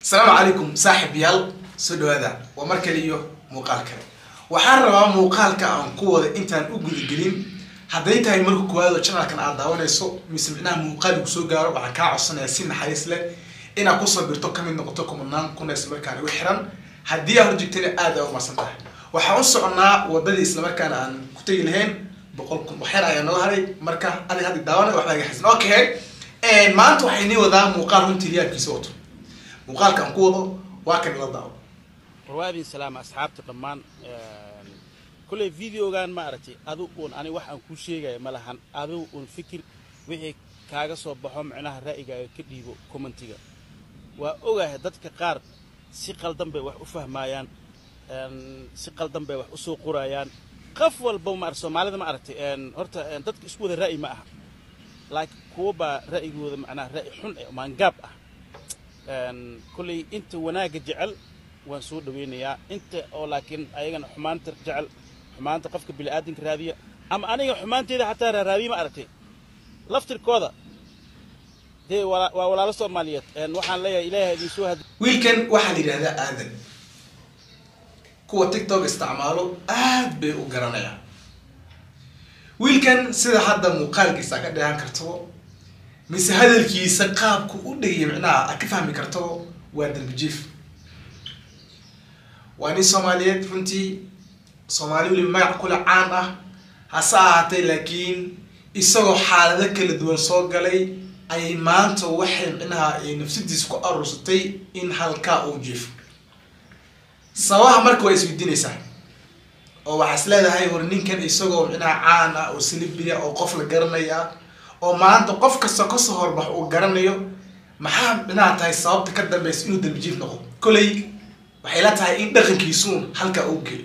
asalaamu calaykum saaxib yaal soo dhawaada waa mar kale iyo muuqaal kale waxaan rabaa muuqaalka aan ku wada intaan u gudagelin hadday tahay marka koowaad oo janalkan aad daawanayso mise micnaha muuqaal ku soo gaaro waxaan kaa codsanayaa si naxariis leh inaad kusoo birto kamid noqoto kumanaan kuna islamarkaana igu xiran haddii aad horjegtana aad aa umarsan tahay waxaan u soconaa wadadii islamarkaana aan ku tegi lahayn boqol kun waxyar ayaa noo haray marka adig haddi daawana waxbaa iga xasan okay maanta waxay nii wadaa muuqaal runtii riyaabkiisa wato muuqaalka aan ku wado waa kan ila daawo warwaadin salaama asxaabta dhammaan kolley videogan ma aragtay adu uun ani wax aan kuu sheegaya ma lahan adigu uun fikir wixii kaaga soo baxo micnaha ra'yigaaga ka dhiibo commentiga waa ogahay dadka qaar si qaldan bay wax u fahmaayaan si qaldan bay wax u soo qorayaan qof walba ma arag soomaalida ma aragtay horta dadka isku wada ra'yi ma aha laakiin kuwa baa ra'yigooda macnaha ra'yi xun ee maangaab ah kolley inta wanaagga jecel waan soo dhawaynayaa inta oo laakiin ayagana xumaanta jecel xumaanta qofka bini'aadamka raadiya ama aniga xumaanteeda xataa raaraadiya ma aragtay laftirkooda dee waa walaalo soomaaliyeed waxaan leeyahay ilaahay idin soo had wiilkan waxaa la yidhahdaa aadan kuwa tiktok isticmaalo aad bay u garanayaan wiilkan sida hadda muuqaalkiisa ka dheehan kartabo mise hadalkiisa qaabku u dhegaya micnaha aad ka fahmi kartabo waa darbijiif waa nin soomaaliyeed runtii soomaali weliba magac kule caan ah hase ahaatee laakiin isagoo xaalado kala duwan soo galay ayay maanta waxay micnaha nafsadiisa ku aruursatay in halkaa uu jiifo sababaha marka waa isweydiinaysaa oo waxaa is leedahay war ninkan isagoo micnaha caan ah oo salibiya oo qof la garanaya oo maanta qof kasta kasoo horbax uu garanayo maxaa micnaha tahay sababta ka dambeysa inuu darbijiif noqo koley waxay la tahay in dhaqankiisuun halkaa uu geeyo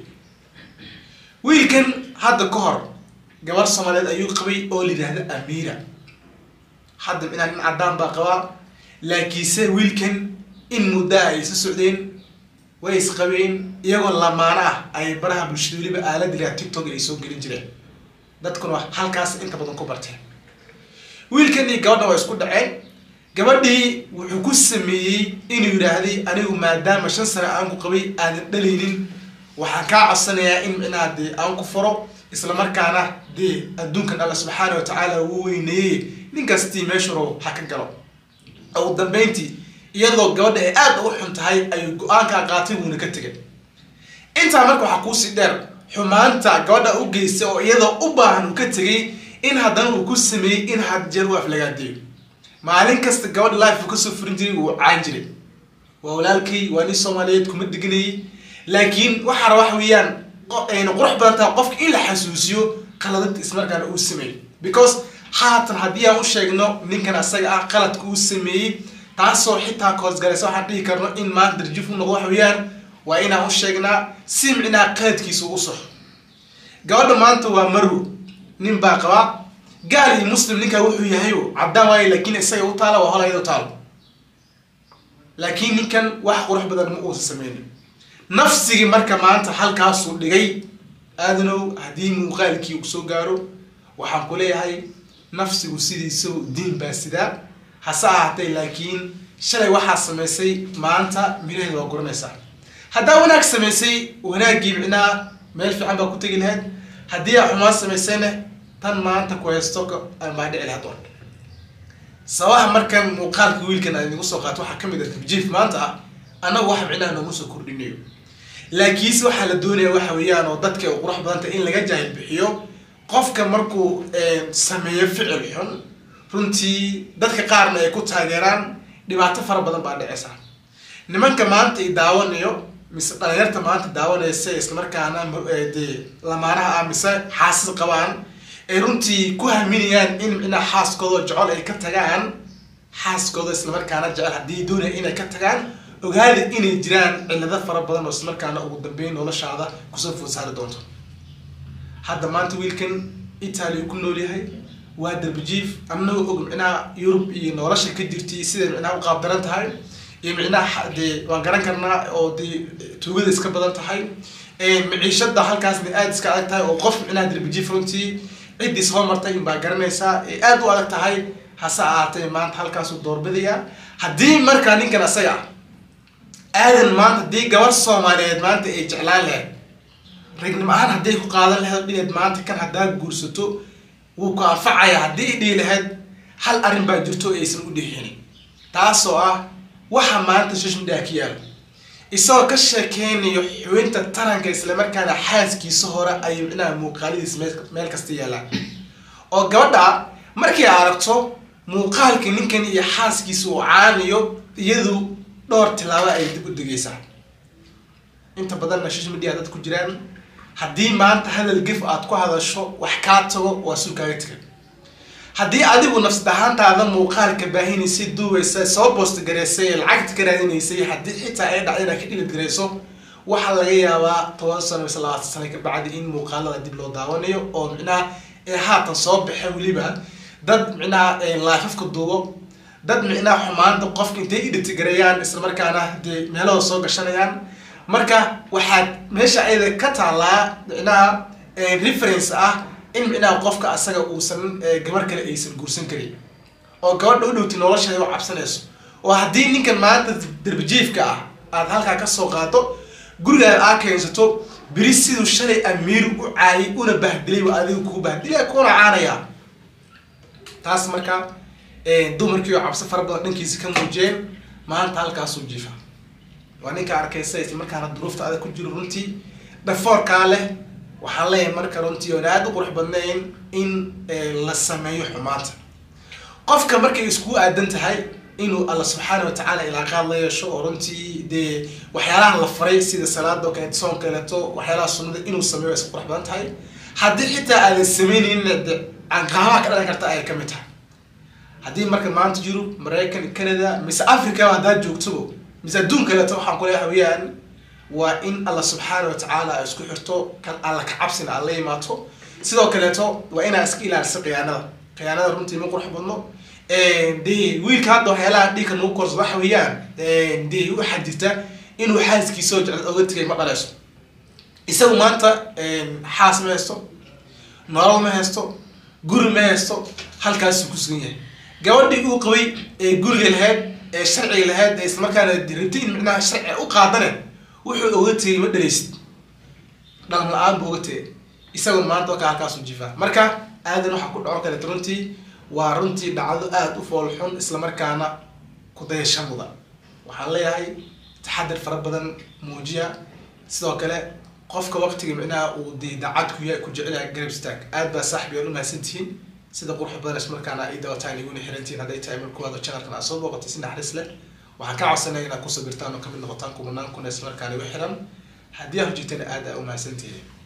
wiilkan hadda ka hor gabar soomaaliyeed ayuu qabay oo la yidhaahda amiira hadda micnaha nin caddaan baa qabaa laakiinse wiilkan in muddaa ay isa socdeen way isqabeen iyagoo lamaano ah ay baraha bulshada weliba aalada ilaha tiktok ay soo gelin jireen dadkuna halkaas inta badan ku barteen wiilkan iyo gabadha waa isku dhaceen gabadhii wuxuu ku sameeyey inuu yidhaahday anigu maadaama shan sane aan ku qabay aadan dhalaynin waxaan kaa codsanayaa in micnaha dee aan ku furo islamarkaana dee adduunkan alla subxaana wa tacaala uu weyneeyey nin kastii meeshuro ha ka galo ugu dambeyntii iyadoo gabadha ay aada ugu xun tahay ayuu go-aankaa qaatay wuuna ka tegay intaa marka waxaa kuusii dheer xumaanta gabadha u geystay oo iyadoo u baahan uu ka tegay in haddana uu ku sameeyey in had jeer u aflagaadeeyo maalin kasta gabadha life uu kasoo furin jiray wuu caan jiray waa walaalkay waa nin soomaaliyeed kuma deganayay laakiin waxaa raba wax weeyaan ayna qurux badan tahay qofka in la xasuusiyo qaladada ismarkaana uu sameeyey because haatan haddii aan u sheegno ninkan asaga ah qaladka uu sameeyey taasoo xitaa koosgalaysa waxaan dhihi karno in maanta darjif u noqdo wax weeyaan waa inaan u sheegnaa si micnaha qaladkiisa u saxo gabadha maanta waa marwo nin baa qabaa gaal iyo muslim ninkaa wuxuu yahayo caddaan waayo laakiin isaga u taala waa hol ayada taalo laakiin ninkan wax qurux badan ma uusa sameynin nafsigii marka maanta halkaasuu dhigay aadanow haddii muuqaalkii uu soo gaaro waxaan ku leeyahay nafsigu sidiisao diin baa sidaa hase ahaatee laakiin shalay waxaa samaysay maanta miraheeda waa guranaysaa haddaa wanaag samaysay wanaaggii micnaha meel fiican baa ku tegi lahayd haddii aa xumaan samaysayna tan maanta ku haysto baa dhici lahayd doon sababaha markan muuqaalka wiilkan aan idigu soo qaato waxaa kamid ah tabjiif maanta ah annagu waxa micnaha nooma soo kordhinayo laakiinse waxaa la doonaya waxa weeyaan oo dadka ay qurux badanta in laga jaahil bixiyo qofka markuu sameeyo ficil xun runtii dadka qaarna ay ku taageeraan dhibaato fara badan baa dhicaysa nimanka maanta i daawanayo mise dhalinyarta maanta daawanaysa islamarkaana dee lamaanaha ah mise xaasis qabaan ay runtii ku haminayaan in micnaha xaaskooda jecel ay ka tagaan xaaskooda islamarkaana jecel haddii doonaya inay ka tagaan ogaada inay jiraan cilado fara badan oo islamarkaana ugu dambeyn noloshaada kusoo food saari doonto hadda maanta wiilkan italia ku nool yahay waa darbijiif annagoo og micnaha yurub iyo nolosha ka jirtay siday micnaha u qaabdaran tahay iyo micnaha dee waan garan karnaa oo dee tuugada iska badan tahay maciishada halkaasna aada iska adag tahay oo qof micnaha darbijiif runtii ciddii soo martay inbaa garanaysaa ee aada u adag tahay hase ahaatee maanta halkaasuu doorbidaya haddii markaa ninkan asaga ah aadan maanta haddii gabar soomaaliyeed maanta ay jeclaan lahayd ragnimo ahaan hadday ku qaadan lahayd dhineed maanta kan haddaa guursato wuu ku anfacaya haddii i dhihi lahayd hal arrin baa jirto aysan u dhixinin taasoo ah waxa maanta social media ka yaalo isagoo ka sheekeynayo xubinta taranka islamarkaana xaaskiisa hore ayuu dhinaca muuqaaladiisa meel kasta yaalaan oo gabadha markay aragto muuqaalka ninkan iyo xaaskiisa uu caanayo iyadu dhowr tilaabo ay dib u degeysaa inta badanna social media dad ku jiraan haddii maanta hadal gef aad ku hadasho wax kaa tago waa sul kaaga tegan haddii adigu nafsad ahaantaada muuqaalka baahinaysay duubaysa soo boostagareysay ee lacagta ka raadinaysay haddii xitaa ay dhacda inaad ka dhilid garayso waxaa laga yaabaa toban sano mise labaatan sano ka bacdi in muuqaalada dib loo daawanayo oo micnaha ee haatan soo baxa weliba dad micnaha laafafka duubo dad micnaha xumaanta qofka intay idhitigareeyaan islamarkaana dee meelahooda soo gashanayaan marka waxaad meesha ayada ka taallaa micnaha reference ah in micnaha qofka asaga uusan gabar kale aysan guursan karin oo gabadha u dhowti nolosheeda u cabsanayso oo haddii ninkan maanta darbijiifka ah aad halkaa kasoo qaado gurigaada aa keensato beri siduu shalay amiir u caayay una bahdilay waa adiga kuu bahdilaya kuna caanaya taas marka dumarkii oo cabsi fara badan dhankiisa ka muujiyeen maanta halkaasuu jiifa waa ninka arkaysa isla markaana duruufta adag ku jiro runtii dhafoorkaa leh waxaan leeyahay marka runtii oon aada u qurux badnayn in la sameeyo xumaanta qofka markay isku aadan tahay inuu alla subxaana watacaala ilaaqaad la yeesho oo runtii dee waxyaalaha la faray sida salaada oo kaleeto soon kaleeto waxyaalaha sunnada inuu sameeyo iska qurux badan tahay haddii xitaa aadan sameynaynin de canqaabaha ka dhalan karta ayay kamid tahay haddii marka maanta yurub maraykan canada mise africa haddaad joogtobo mise adduun kaleeto waxaan ku leeyahay weyaan waa in alla subxaana watacaala ay isku xirto kan alla ka cabsina aad la imaato sidoo kaleeto waa inaa iska ilaaliso khiyaanada khiyaanada runtii ma qurux badno de wiilka hadda waxyaalaha dhiigka nagu korso waxa weeyaan de waxaa jirta inuu xaaskiisa oo jecel oga tegay ma dhaleyso isagu maanta xaas ma haysto nolol ma haysto guri ma haysto halkaasuu ku sugan yahay gabadhii uu qabay ee guriga lahayd ee sharciga lahayd ee islamarkaana rabti in micnaha sharci u qaadane wuxuu oga tegay ma dhaleysid dhalan la-aan buu oga tegay isagu maanta ka halkaasuu jifaa marka aadan waxa ku dhaco kaleeto runtii waa runtii dhacdo aada u fool xun islamarkaana kudayasha mudan waxaan leeyahay taxadar fara badan muujiya sidoo kale qofka waqtiga micnaha uu dee daacad ku yahay ku jecelyahay garab staag aad baa saaxib yaad u mahadsantihiin sida qurux badan ismarkaana ay dawataan iguna xirantihiin hadday tahay markuwaada channelkan aad soo booqatay si naxariis leh waxaan ka codsanaya inaad ku sabirtaan oo kamid noqotaan kumanaan kuna ismarkaana igu xiran haddii aad hojirtana aad aa u mahadsantihiin